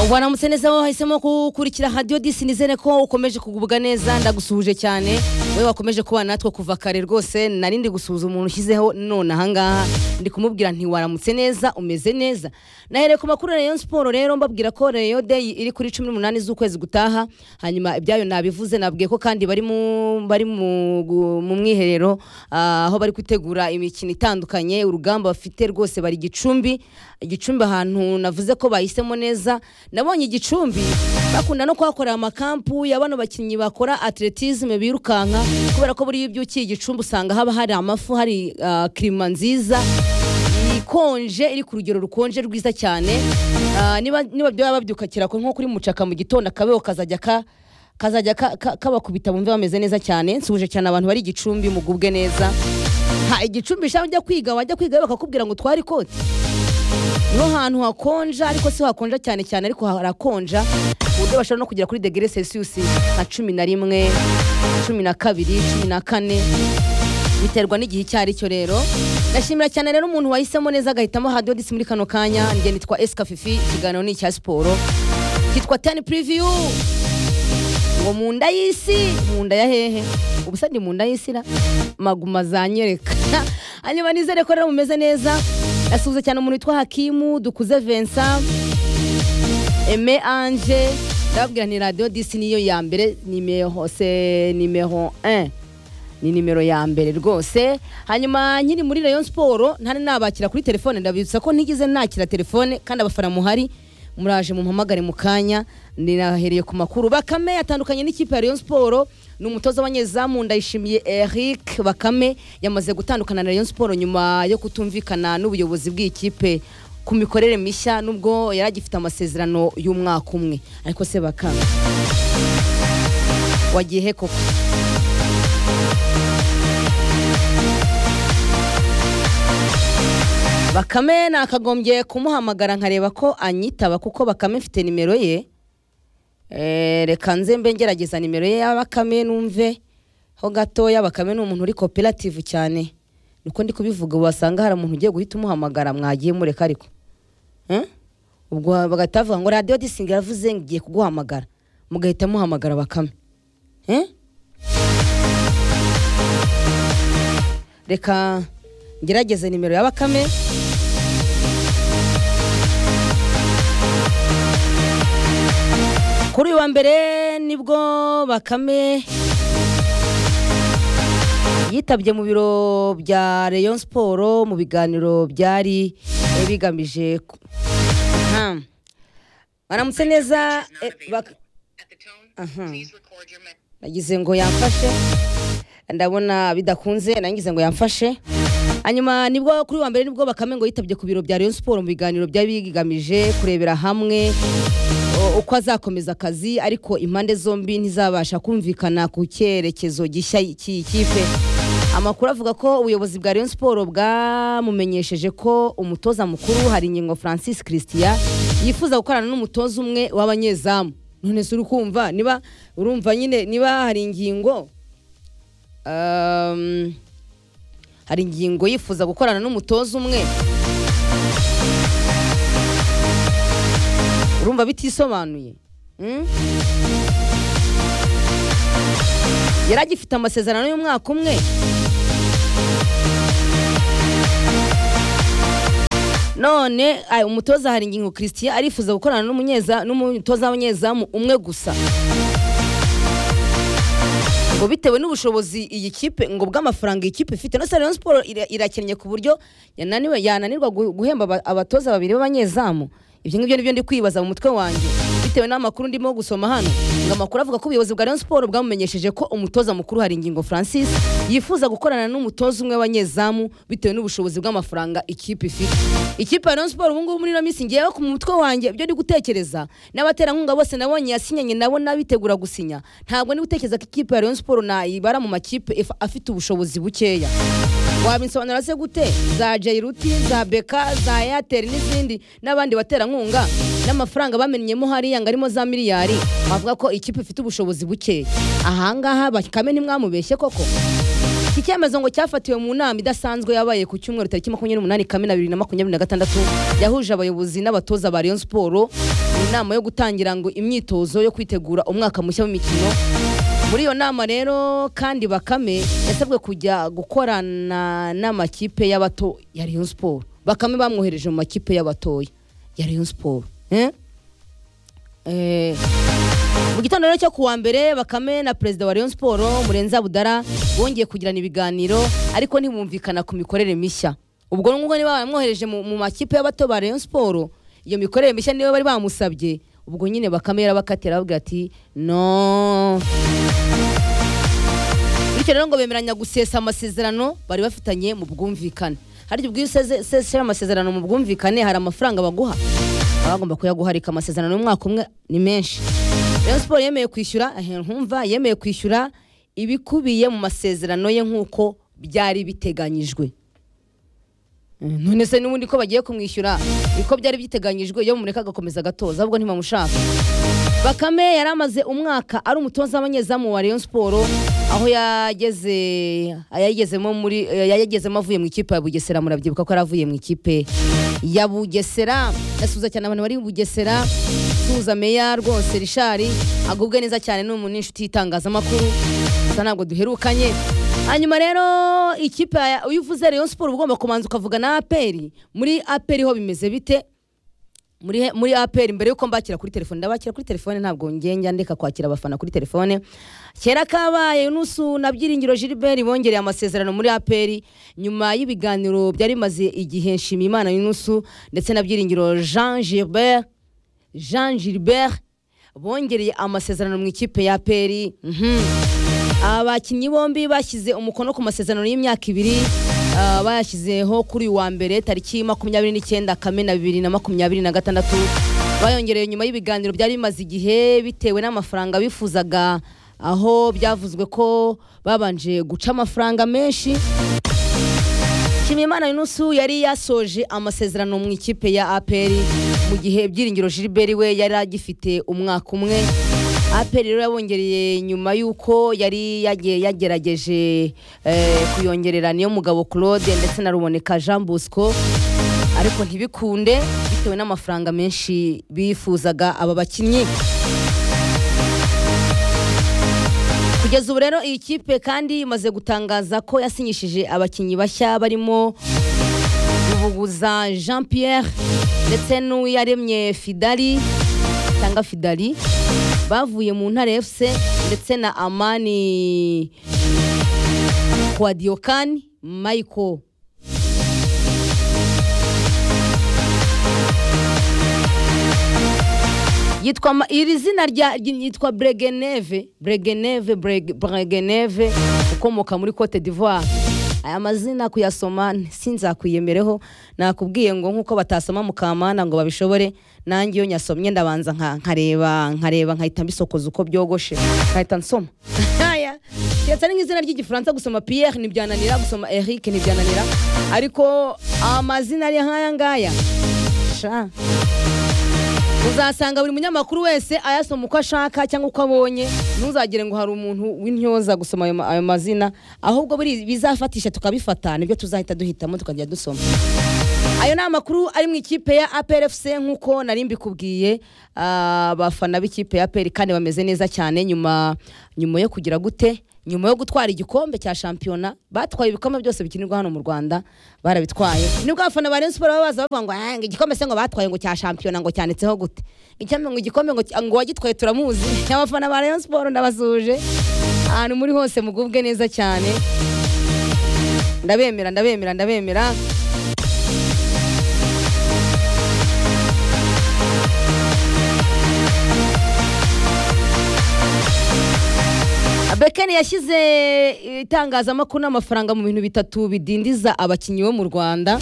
ubaramutse neza aho wahisemo gukurikira hadiyo disi nizere ko ukomeje kugubwa neza ndagusuhuje cyane we wakomeje kubana natwe kuva kare rwose nari ndi gusuhuza umuntu ushyizeho none ahangaha ndi kumubwira ntiwaramutse neza umeze neza nahereye ku makuru ya Rayon siporo rero mbabwira ko Rayon Day iri kuri cumi n'umunani z'ukwezi gutaha hanyuma ibyayo nabivuze nabwiye ko kandi bari mu- bari mu gu- mu mwiherero ah, aho bari gutegura imikino itandukanye urugamba bafite rwose bari gicumbi igicumbi ahantu navuze ko bahisemo neza nabonye igicumbi bakunda no kuhakorera amakampu ya bano bakinnyi bakora atletisme birukanka kubera ko buriya iyo ubyukiye igicumbi usanga haba hari amafu hari ah, kirima nziza ikonje iri ku rugero rukonje rwiza cyane Ah, niba niba byaba babyukakira ko nko kuri mucaka mu gitondo akabebo kazajya ka kazajya ka- ka- kabakubita bumve bameze neza cyane nsuje cyane abantu bari igicumbi mugubwe neza ha igicumbi sha ujya kwiga wajya kwiga bakakubwira ngo twari ikoti niho hantu hakonja ariko si hakonja cyane cyane ariko harakonja ku buryo bashobora no kugera kuri degere celsius nka cumi na rimwe cumi na kabiri cumi na kane biterwa n'igihe icyo ari cyo rero ndashimira cyane rero umuntu wahisemo neza agahitamo hadodisi muri kano kanya njye nitwa esika fifi ikiganiro ni icya siporo kitwa tani puriviyu ngo mu nda y'isi mu nda ya hehe ubusa ndi mu nda y'isi ra maguma zanyereka hanyuma nizere ko rero mumeze neza asuhuza cyane umuntu witwa hakimu dukuze vincent Aime Ange ndababwira ni radio disi niyo ya mbere nimero se nimero 1 ni nimero ya mbere rwose hanyuma nkiri muri Rayon Sport ntari nabakira kuri telefone ndabibutsa ko ntigeze nakira telefone kandi abafana muhari muraje mumpamagare mu kanya ndinahereye ku makuru bakame yatandukanye n'ikipe ya Rayon Sport ni umutoza w'abanyezamu ndayishimiye Eric Bakame yamaze gutandukana na Rayon Sport nyuma yo kutumvikana n'ubuyobozi bw'ikipe ku mikorere mishya nubwo yari agifite amasezerano y'umwaka umwe ariko se bakanga wagiye he koko bakame nakagombye kumuhamagara nkareba ko anyitaba kuko bakame mfite nimero ye Eh, reka nze mbe ngerageza nimero ye ya bakame numve ho gatoya bakame ni umuntu uri koperative cyane niko ndi kubivuga wasanga hari umuntu ugiye guhita umuhamagara mwagiye mureka ariko Eh? ubwo bagahita bavuga ngo radiyo disinga yaravuze ngo igiye kuguhamagara mugahita muhamagara bakame Eh? reka ngerageze nimero ya bakame kuri uyu wa mbere nibwo bakame yitabye mu biro bya Rayon Sport mu biganiro byari eh, bigamije ku- Aha. baramutse neza eh, bak- Aha. nagize ngo yamfashe ndabona bidakunze nagize ngo yamfashe hanyuma nibwo kuri uyu wa mbere nibwo bakame ngo yitabye ku biro bya Rayon Sport mu biganiro byari bigamije kurebera hamwe o- uko azakomeza akazi ariko impande zombi ntizabasha kumvikana ku cyerekezo gishya cy'iyi kipe amakuru avuga ko ubuyobozi bwa Rayon Sport bwamumenyesheje ko umutoza mukuru hari ingingo Francis Christian yifuza gukorana n'umutoza umwe w'abanyezamu none se uri kumva niba urumva nyine niba hari ingingo um, hari ingingo yifuza gukorana n'umutoza umwe urumva bitisobanuye Mm? yari agifite amasezerano y'umwaka umwe none ay, umutoza hari ingingo christian arifuza gukorana n'umunyeza- n'umutoza w'abanyezamu umwe gusa ngo bitewe n'ubushobozi iyi kipe ngo bw'amafaranga iyi kipe ifite no se Rayon Sport ira- irakennye ku buryo yananiwe yananirwa gu- guhemba aba- abatoza babiri b'abanyezamu ibyo ngibyo nibyo ndi kwibaza mu mutwe wanjye bitewe n'amakuru ndimo gusoma hano ngo amakuru avuga ko ubuyobozi bwa Rayon Sport bwamumenyesheje ko umutoza mukuru hari ingingo Francis yifuza gukorana n'umutoza umwe w'abanyezamu bitewe n'ubushobozi bw'amafaranga ikipe ifite ikipe ya Rayon Sport ubu ngubu muri ino minsi ngiyeho ku mutwe wanjye ibyo ndi gutekereza n'abaterankunga bose nabonye yasinyanye nabo n'abitegura gusinya ntabwo ndi gutekereza ko ikipe ya Rayon Sport nayibara mu makipe if- afite ubushobozi bukeya wabinsobanura se gute za Jairuti za Beka za Airtel n'izindi n'abandi baterankunga n'amafaranga bamenyemo hariya ngo arimo za miliyari bavuga ko ikipe ifite ubushobozi bukeya ahangaha bakame ntimwamubeshye koko iki icyemezo ngo cyafatiwe mu nama idasanzwe yabaye ku cyumweru tariki makumyabiri n'umunani kamena bibiri na makumyabiri na gatandatu yahuje abayobozi n'abatoza ba Rayon Sport mu nama yo gutangira ngo imyitozo yo kwitegura umwaka mushya w'imikino muri iyo nama rero kandi bakame yasabwe kujya gukorana n'amakipe y'abato ya Rayon Sport bakame bamwohereje mu makipe y'abatoya ya Rayon Sport eh? Eh, mu gitondo rero cyo kuwa mbere bakame na perezida wa Rayon Sport murenza budara bongeye kugirana ibiganiro ariko ntibumvikana ku mikorere mishya ubwo nguko niba bamwohereje mu mu makipe y'abato ba Rayon Sport iyo mikorere mishya niyo bari bamusabye ubwo nyine bakame yarabakatira aravuga ati no bityo rero ngo bemeranya gusesa amasezerano bari bafitanye mu bwumvikane harya ubwo iyo usesera amasezerano mu bwumvikane hari amafaranga baguha baba bagomba kuyaguharika amasezerano y'umwaka umwe ni menshi Rayon Sport yemeye kwishyura eh, nkumva yemeye kwishyura ibikubiye mu masezerano ye nk'uko byari biteganyijwe Eh, none se n'ubundi ko bagiye kumwishyura niko byari byiteganyijwe iyo mumureka agakomeza agatoza ahubwo ntibamushaka bakame yari amaze umwaka ari umutoza w'abanyezamu wa Rayon Sport aho yageze yayigezemo muri yayigezemo avuye mu ikipe ya Bugesera murabyibuka ko yari avuye mu ikipe ya Bugesera yasuza cyane abantu bari i Bugesera suza meya rwose Richard agubwe neza cyane n'umuntu n'inshuti y'itangazamakuru gusa ntabwo duherukanye hanyuma rero ikipe ya- iyo uvuze Rayon Sport uba ugomba kubanza ukavuga na APR muri APR ho bimeze bite muri he- muri APR mbere yuko mbakira kuri telefone ndabakira kuri telefone ntabwo ngenge ndeka kwakira abafana kuri telefone kera kabaye nusu na byiringiro Gilbert bongereye amasezerano muri APR nyuma y'ibiganiro byari bimaze igihe Nshimiyimana Yunusu ndetse na byiringiro Jean Gilbert Jean Gilbert bongereye amasezerano mu ikipe ya APR mhm abakinnyi bombi bashyize umukono ku masezerano y'imyaka ibiri ah, bayashyizeho kuri uyu wa mbere tariki makumyabiri n'icyenda kamena bibiri na makumyabiri na gatandatu bayongereye nyuma y'ibiganiro byari bimaze igihe bitewe n'amafaranga bifuzaga aho byavuzwe ko babanje guca amafaranga menshi Nshimiyimana Yunusu yari yasoje amasezerano mu ikipe ya APR mu gihe Byiringiro Gilbert we yari agifite umwaka umwe APR rero yabongereye nyuma y'uko yari yagiye yagerageje eh, kuyongerera niyo mugabo Claude ndetse na Ruboneka Jean Bosco ariko ntibikunde bitewe n'amafaranga menshi bifuzaga aba bakinnyi kugeza ubu rero iyi kipe kandi imaze gutangaza ko yasinyishije abakinnyi bashya barimo Rubuguza Jean Pierre ndetse n'uwiyaremye Fidali cyangwa Fidali bavuye mu Ntare FC ndetse na Amani Kwadiokani Michael yitwa ma- iri zina rya ry- yitwa Bregeneve Bregeneve Breg- Bregeneve ukomoka muri Cote d'Ivoire aya mazina kuyasoma sinzakwiyemereho nakubwiye ngo nkuko batasoma mu kamana ngo babishobore nanjye iyo nyasomye ndabanza nka- nkareba nkareba nkahita mbisokoza uko byogoshe nkahita nsoma Aya, keretse ari nk'izina ry'igifaransa gusoma Pierre ntibyananira gusoma Eric ntibyananira ariko amazina ari nk'aya ngaya sha uzasanga buri munyamakuru wese ayasoma uko ashaka cyangwa uko abonye ntuzagire ngo hari umuntu w'intyoza gusoma ayo ma- ayo mazina ahubwo buri bizafatisha tukabifata nibyo tuzahita duhitamo tukajya dusoma ayo ni amakuru ari mu ikipe ya APRFC nk'uko nari mbikubwiye abafana b'ikipe ya APR kandi bameze neza cyane nyuma nyuma yo kugira gute nyuma yo gutwara igikombe cya shampiyona batwaye ibikombe byose bikinirwa hano mu Rwanda barabitwaye nibwo abafana ba Rayon Sport baba baza bavuga ngo "Ah, ngo igikombe se ngo batwaye ngo cya shampiyona ngo cyanitseho gute icyampe ngo igikombe ngo ngo wagitwaye turamuzi abafana ba Rayon Sport ndabasuje ahantu muri hose mugubwe neza cyane ndabemera ndabemera ndabemera Bekeni yashyize itangazamakuru n'amafaranga mu bintu bitatu bidindiza abakinnyi bo mu Rwanda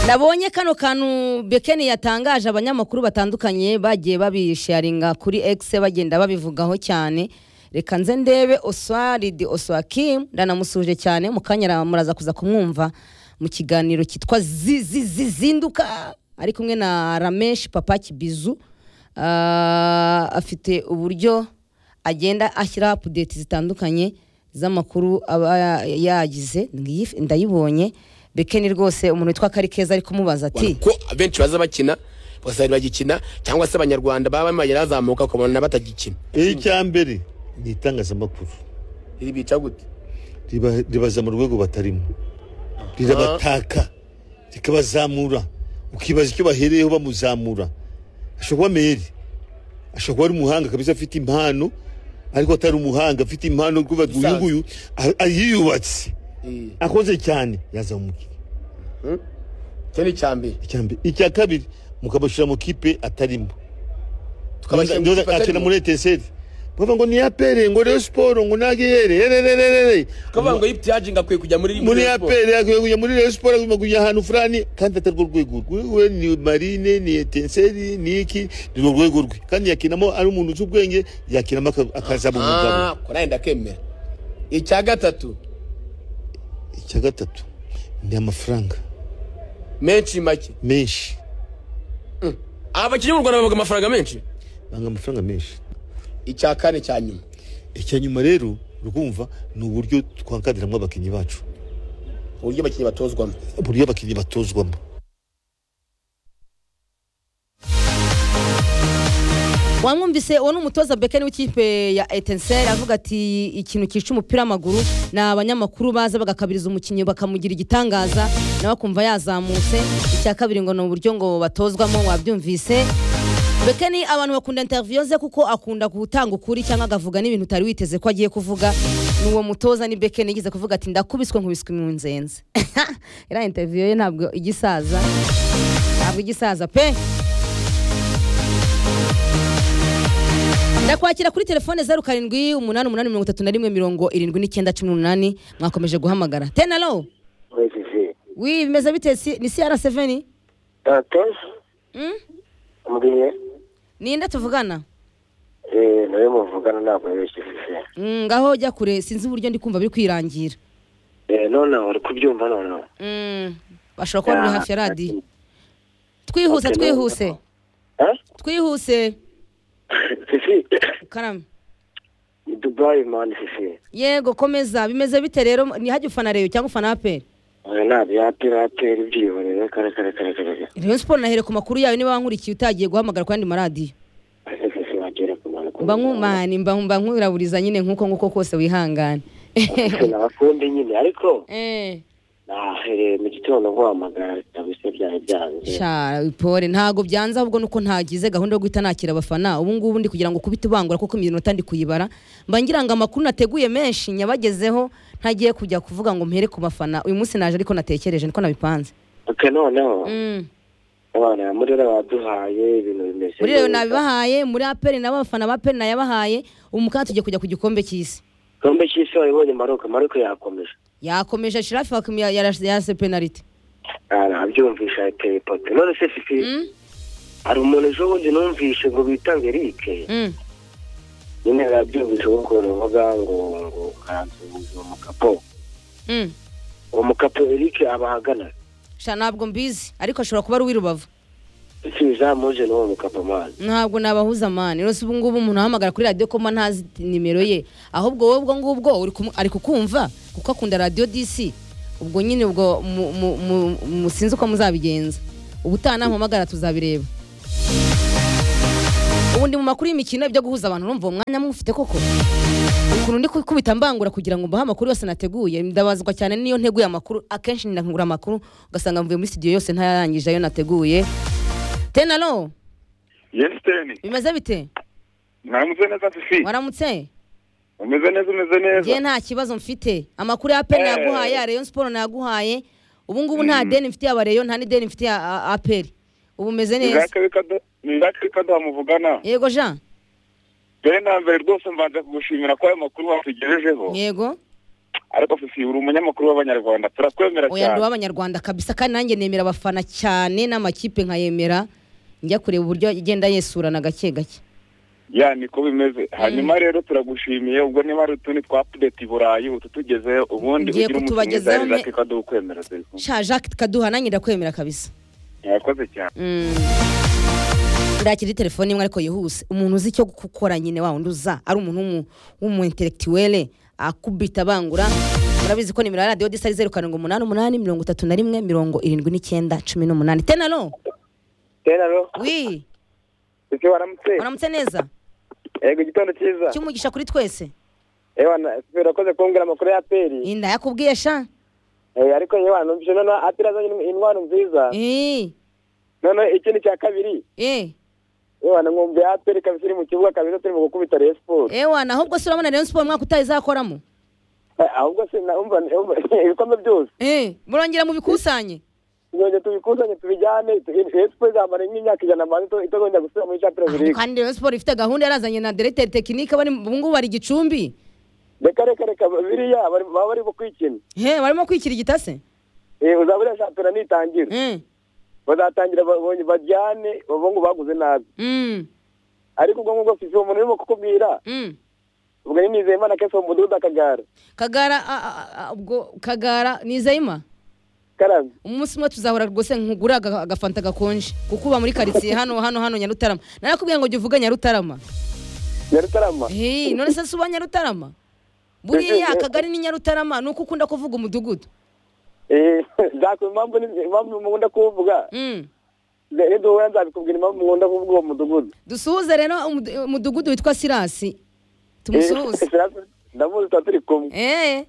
nabonye kano kantu bekeni yatangaje abanyamakuru batandukanye bagiye babisharinga kuri X bagenda babivugaho cyane reka nze ndebe oswaridi oswakim ndanamusuje cyane mu kanya muraza kuza kumwumva mu kiganiro cyitwa Zi- Zi- Zi- zinduka ari kumwe na rameshi papa kibizu Ah, afite uburyo agenda ashyiraho apudeti zitandukanye z'amakuru aba yagize Ngiyi- ndayibonye bekeni rwose umuntu witwa karikeza ari kumubaza ati ko abenshi baza bakina bagasaba bagikina cyangwa se abanyarwanda baba bamaze bazamuka ukabona batagikina icya mbere ni itangazamakuru iri bica gute riba- ribaza mu rwego batarimo rirabataka rikabazamura ukibaza icyo bahereyeho bamuzamura ashobora kuba meri ashobora kuba ari umuhanga kabisa afite impano ariko atari umuhanga afite impano kuva uyu Umusaza. nguyu a- a- yiyubatse Eh, akoze cyane yazaba umukiriya icyo ni icya mbere icya mbere icya kabiri mukamushyira mu kipe atarimo Tukabashyira mu Ndoza- kipe akina atarimo. muri eteseri bava ngo niyapere ngo reyo siporo ngo nagiyere ererererere kuvuga ngo yipiyajinga akwiye kujya muri muri Rayon Sports. aperi akwiye kujya muri reyo siporo agomba kujya ahantu fulani kandi atari rwo rwego rwe we ni marine ni etenseri ni iki ni rwo rwego rwe kandi yakinamo ari umuntu uzi ubwenge yakinamo aka- akazaba umugabo Ah, ko nawe ndakemera icya gatatu icya gatatu ni amafaranga menshi make menshi aba bakinnyi mu rwanda bavuga amafaranga menshi banga amafaranga menshi icya kane cya nyuma icya nyuma rero urumva ni uburyo twakadiramo abakinnyi bacu uburyo abakinnyi batozwamo uburyo abakinnyi batozwamo wamwumvise uwo ni umutoza bekeni w'ikipe ya etenseri avuga ati ikintu cyica umupira w'amaguru ni abanyamakuru baza bagakabiriza umukinnyi bakamugira igitangaza nawe akumva yazamutse icya kabiri ngo ni uburyo ngo batozwamo wabyumvise bekeni abantu bakunda interiviyo ze kuko akunda gutanga ukuri cyangwa agavuga n'ibintu utari witeze ko agiye kuvuga ni uwo mutoza ni bekeni yigeze kuvuga ati ndakubiswe nkubiswe mu nzenze iriya interiviyo ye ntabwo igisaza ntabwo igisaza pe ndakwakira kuri telefone zeru karindwi umunani umunani mirongo itatu na rimwe mirongo irindwi n'icyenda cumi n'umunani mwakomeje guhamagara tenalo wejije wi bimeze bite si- ni cr7 dantesi Mm? mbwiye ninde tuvugana eee nawe muvugana ntabwo yabeshyirije Mm, ngaho jya kure sinzi uburyo ndi kumva biri kwirangira eee none uri kubyumva none Mm, bashobora kuba biri Ah, hafi ya radiyo twihuse Okay, twihuse eh twihuse fifi karame ni dubayi mani fifi yego komeza bimeze bite rero ntihajye ufana reyo cyangwa ufana aperi oya ntabwo yapera atera ibyihorere kare kare kare kare kare reyo siporo nahere ku makuru yawe niba wankurikiye utagiye guhamagara ku yandi maradiyo Ese fifi wagera ku muntu mba nkumani mba mba nkwiraburiza nyine nk'uko nguko kose wihangane Fifi, nabakunde nyine ariko Eh, nahereye mu gitondo guhamagara kabisa byari byanze sha ipore ntago byanze ahubwo nuko ntagize gahunda yo guhita nakira abafana ubu ngubu ndi kugira ngo kubite ubangura kuko iminota ndi kuyibara mba ngira ngo amakuru nateguye menshi nyabagezeho ntagiye kujya kuvuga ngo mpere ku bafana uyu munsi naje ariko natekereje niko nabipanze oke noneho Mm. abana muri rero baduhaye ibintu bimeze muri reyo neza. nabibahaye muri aperi nabo abafana ba aperi nayabahaye ubu mukanya tugiye kujya ku gikombe cy'isi Kombe cy'isi wayibonye Maroc Maroc yakomeje yakomeje shirafi Hakimi ya- yarase yarase penaliti arabyumvisha ateye ipoto none se fifi hari umuntu ejo bundi numvishe ngo bitange Eric Mm. nyine arabyumvisha kuko ruvuga ngo ngo karansuhuza uwo mukapo Mm. uwo mukapo Eric aba ahagana sha ntabwo mbizi ariko ashobora kuba ari uw'irubavu iki bizamuje n'uwo mukapo mani ntabwo nabahuza mani rero si ubu ngubu umuntu ahamagara kuri radiyo koma ntazi nimero ye ahubwo wowe ubwo ngubwo uri kumu- ari kukumva kuko akunda radiyo disi ubwo nyine ubwo mu- mu- mu- mu- sinzi uko muzabigenza ubutaha nampamagara tuzabireba ubu ndi mu makuru y'imikino ibyo guhuza abantu urumva uwo mwanya mufite koko ukuntu ndi gukubita mbangura kugira ngo mbahe amakuru yose nateguye ndabazwa cyane n'iyo nteguye amakuru akenshi ndakangura amakuru ugasanga mvuye muri studio yose ntayarangije ayo nateguye tenalo yesiteni bimeze bite mwameze neza fifi waramutse umeze neza umeze ngiye neza nta kibazo mfite amakuru ya aperi Eh. nayaguhaye ya reyo siporo nayaguhaye ubu ngubu nta deni mfite ya reyo nta n'ideni mfite ya a- aperi ubu umeze neza nindakiri kaduha muvugana yego jean mbere na mbere rwose mbanza kugushimira ko ayo makuru watugejejeho yego ariko fifi uri umunyamakuru w'abanyarwanda turakwemera oya ndi cyane uw'abanyarwanda kabisa kandi nanjye nemera abafana cyane n'amakipe nkayemera njya kureba uburyo igenda yesurana gake gake ya niko bimeze hanyuma rero turagushimiye ubwo niba hari utundi twa pudeti i burayi ututugezeho ubundi Ngiye ugira umutima kutubagezaho mwiza me- nindakiri kaduha ukwemera ziri kumwe. sha jacques kaduha nanjye ndakwemera kabisa mwakoze cyane ndakira telefone imwe ariko yihuse umuntu uzi icyo gukora nyine wa wundi uza ari umuntu w'umu- w'umu intellectuel akubita abangura murabizi ko nimero ya radiyo disa ari zeru karindwi umunani umunani mirongo itatu na rimwe mirongo irindwi n'icyenda cumi n'umunani tenaro teraro wi ese waramutse uramutse neza yego igitondo cyiza cy'umugisha kuri twese yewe na- urakoze kumbwira amakuru ya aperi inda yakubwiye sha Eh, ariko yewe numvise none aperi azanye in- intwaro nziza Eh, none ikindi cya kabiri eh, yewe numvise aperi kabisa iri mu kibuga kabisa turimo gukubita rayon sport ewa na ahubwo se urabona rero siporo umwaka utaha izakoramo Eh, ahubwo se naumva ibikombe byose Eh, murongera mubikusanye tuzongera tubikusanye tubijyane rayon sport izamara nk'imyaka ijana amazi itazongera gusubira muri champions Ariko league kandi rero siporo ifite gahunda yarazanye na diregiteri tekinike bari ubu ngubu bari gicumbi reka reka reka biriya bari- baba barimo kwikina he barimo kwikira igitase Eh, uzaba uriya shampiyona nitangira Eh, bazatangira babonye bajyane bavuga ngo baguze nabi mm, ariko ubwo ngubwo fifi uwo muntu urimo kukubwira mm. ubwo ni nizeyimana kese mu mudugudu akagara kagara a- a- a- ubwo kagara nizeyima karame umunsi umwe tuzahora rwose nkugura aga- agafanta gakonje kuko uba muri karitsiye hano hano hano nyarutarama narakubwiye ngo jya uvuga nyarutarama nyarutarama Hey, none se si uba nyarutarama buriya akagari ni nyarutarama ni uko ukunda kuvuga umudugudu Eh, nzakubwira impamvu ni- impamvu mukunda kuwuvuga Mm. Nze- niduhura nzabikubwira impamvu mukunda kuvuga uwo mudugudu dusuhuze rero umudu- umudugudu witwa sirasi Eh, tumusuhuze Sirasi, ndamuzi tuba turi kumwe Eh,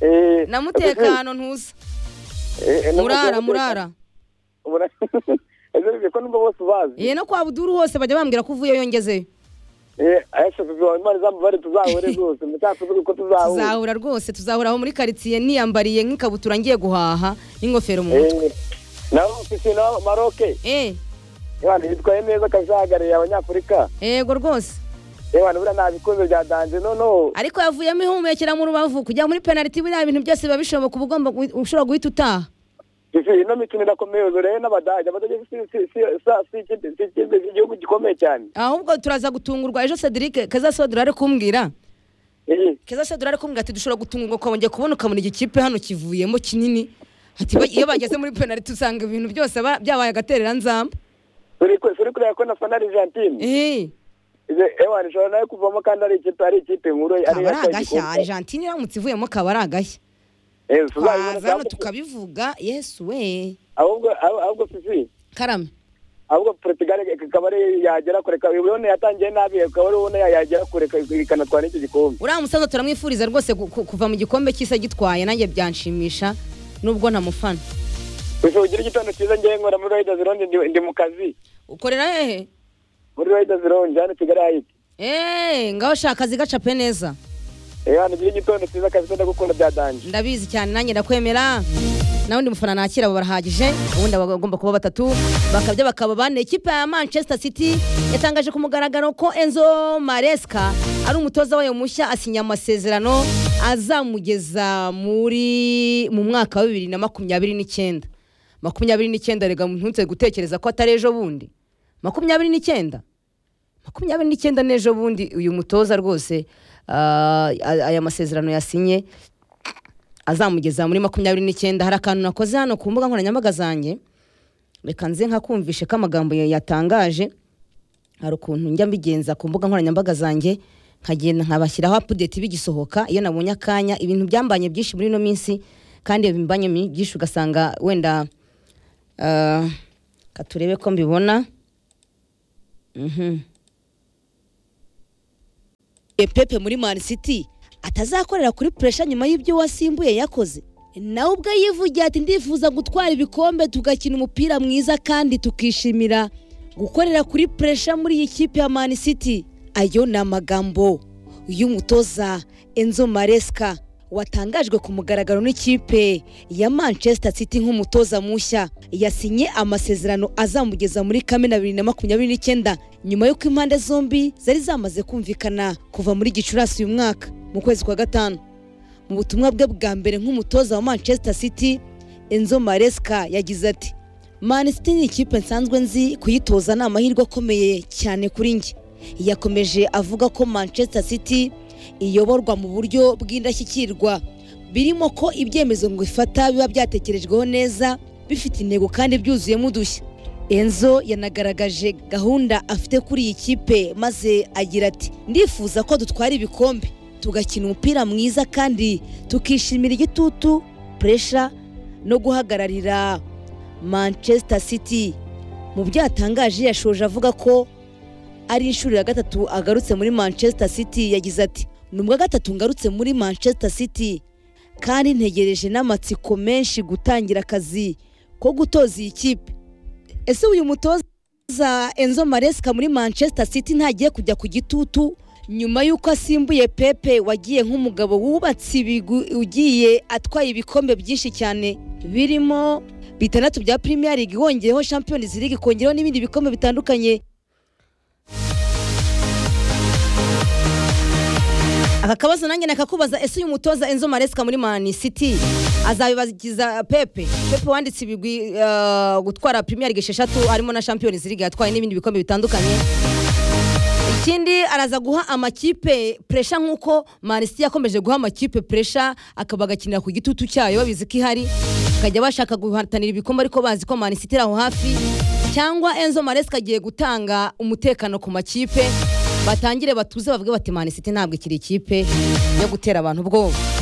Eh, na Fifi, mutekano ntuza eh, na murara mutekano. murara Murara. Ese Fifi, ko numva bose ubazi ye no kwa buduru hose bajya bambwira ko uvuyeyo ngezeyo Eh, ese Fifi, wawe imana izamubabarire, tuzahure rwose mutatuvuge uko tuzahura tuzahura rwose tuzahura aho muri karitsiye niyambariye nk'ikabutura ngiye guhaha n'ingofero mu mutwe Eh, naho Fifi, naho maroke Eh, Ebana, yitwaye neza akaba ahagarariye abanyafurika yego rwose Ebana, buriya nta bikombe bya danje noneho ariko yavuyemo ihumekera mu rubavu kujya muri penaliti biriya bintu byose biba bishoboka uba ugomba guhi- ushobora guhita utaha Fifi, ino mikino irakomeye ubu rero n'abadage abadage si si- si- sa- si ikipe si ikipe si igihugu gikomeye cyane ahubwo turaza gutungurwa ejo cedric kazasodura ari kumbwira Eh, keza se durare kumbwira ati dushobora gutungurwa ukabongera kubona ukabona igikipe hano kivuyemo kinini ati ba- iyo bageze muri penaliti usanga ibintu byose ba- byabaye agaterera nzamba turi ku- turi kureba ko na fana argentine Eh, ewana ishobora nayo kuvamo kandi ari ikipe ari ikipe nkuru ari kaba ari yatwaye agashya igikombe. argentine iramutse ivuyemo kaba ari agashya Eh, tuzabibona twaza hano kandi- tukabivuga yesu we ahubwo ahubwo- ahubwo fifi karame ahubwo portugal ikaba ari yagera kure ikaba- ubona yatangiye nabi akaba ari ubona yagera kure ika- ikanatwara n'icyo gikombe uriya musaza turamwifuriza rwose gu- ku- kuva mu gikombe cy'isi agitwaye nanjye byanshimisha nubwo ntamufana gusa ugira igitondo cyiza ngewe nkora muri Raiders Lounge ndi, ndi mu kazi ukorera hehe muri Raiders Lounge hano i Kigali hayiti eee ngaho shaka akazi gacape neza eh hano ugira igitondo cyiza kabisa ndagukunda byadanje ndabizi cyane nanjye ndakwemera nawe undi mufana nakira abo barahagije ubundi aba bagomba kuba batatu bakabya bakaba bane ikipe ya manchester city yatangaje ku mugaragaro ko enzo maresca ari umutoza wayo mushya asinya amasezerano azamugeza muri mu mwaka wa bibiri na makumyabiri n'icyenda makumyabiri n'icyenda rega ntunze gutekereza ko atari ejo bundi makumyabiri n'icyenda makumyabiri n'icyenda n'ejo bundi uyu mutoza rwose ah, aya masezerano yasinye azamugeza muri makumyabiri n'icyenda hari akantu nakoze hano ku mbuga nkoranyambaga zanjye reka nze nkakumvishe ko amagambo ya- yatangaje hari ukuntu njya mbigenza ku mbuga nkoranyambaga zanjye nkagenda nkabashyiraho apudeti bigisohoka iyo nabonye akanya ibintu byambanye byinshi muri ino minsi kandi iyo bimbanye mi- byinshi ugasanga wenda ah, ka turebe ko mbibona Mhm. E Pepe muri Man City atazakorera kuri puresha nyuma y'ibyo wasimbuye yakoze nawe ubwo yivugiye ati ndifuza gutwara ibikombe tugakina umupira mwiza kandi tukishimira gukorera kuri puresha muri iyi kipe ya Man City ayo ni amagambo y'umutoza Enzo Maresca watangajwe ku mugaragaro n'ikipe ya Manchester City nk'umutoza mushya yasinye amasezerano azamugeza muri kamena bibiri na makumyabiri n'icyenda nyuma y'uko impande zombi zari zamaze kumvikana kuva muri gicurasi uyu mwaka mu kwezi kwa gatanu mu butumwa bwe bwa mbere nk'umutoza wa Manchester City Enzo Maresca yagize ati Man City ni ikipe nsanzwe nzi kuyitoza ni amahirwe akomeye cyane kuri njye yakomeje avuga ko Manchester City iyoborwa mu buryo bw'indashyikirwa birimo ko ibyemezo ngo ifata biba byatekerejweho neza bifite intego kandi byuzuyemo udushya enzo yanagaragaje gahunda afite kuri iyi kipe maze agira ati ndifuza ko dutwara ibikombe tugakina umupira mwiza kandi tukishimira igitutu puresha no guhagararira manchester city mu byatangaje yashoje avuga ko ari inshuro ya gatatu agarutse muri manchester city yagize ati ni ubwa gatatu ngarutse muri manchester city kandi ntegereje n'amatsiko menshi gutangira akazi ko gutoza iyi kipe ese uyu mutoza enzo maresika muri manchester city ntagiye kujya ku gitutu nyuma y'uko asimbuye pepe wagiye nk'umugabo wubatse ibigwi ugiye atwaye ibikombe byinshi cyane birimo bitandatu bya premier league wongeyeho champions league kongeraho n'ibindi bikombe bitandukanye aka kabazo nanjye nakakubaza ese uyu mutoza enzo maresika muri mani city azabibagiza pepe pepe wanditse ibigwi eh, gutwara premier league esheshatu harimo na champions league yatwaye n'ibindi bikombe bitandukanye ikindi araza guha amakipe puresha nk'uko manisiti yakomeje guha amakipe puresha akaba agakinira ku gitutu cyayo babizi ko ihari bakajya bashaka guhatanira ibikombe ariko bazi ko manisiti iri aho hafi cyangwa enzo maresika agiye gutanga umutekano ku makipe batangire batuze bavuge bati manisiti ntabwo ikiri ikipe yo gutera abantu ubwoba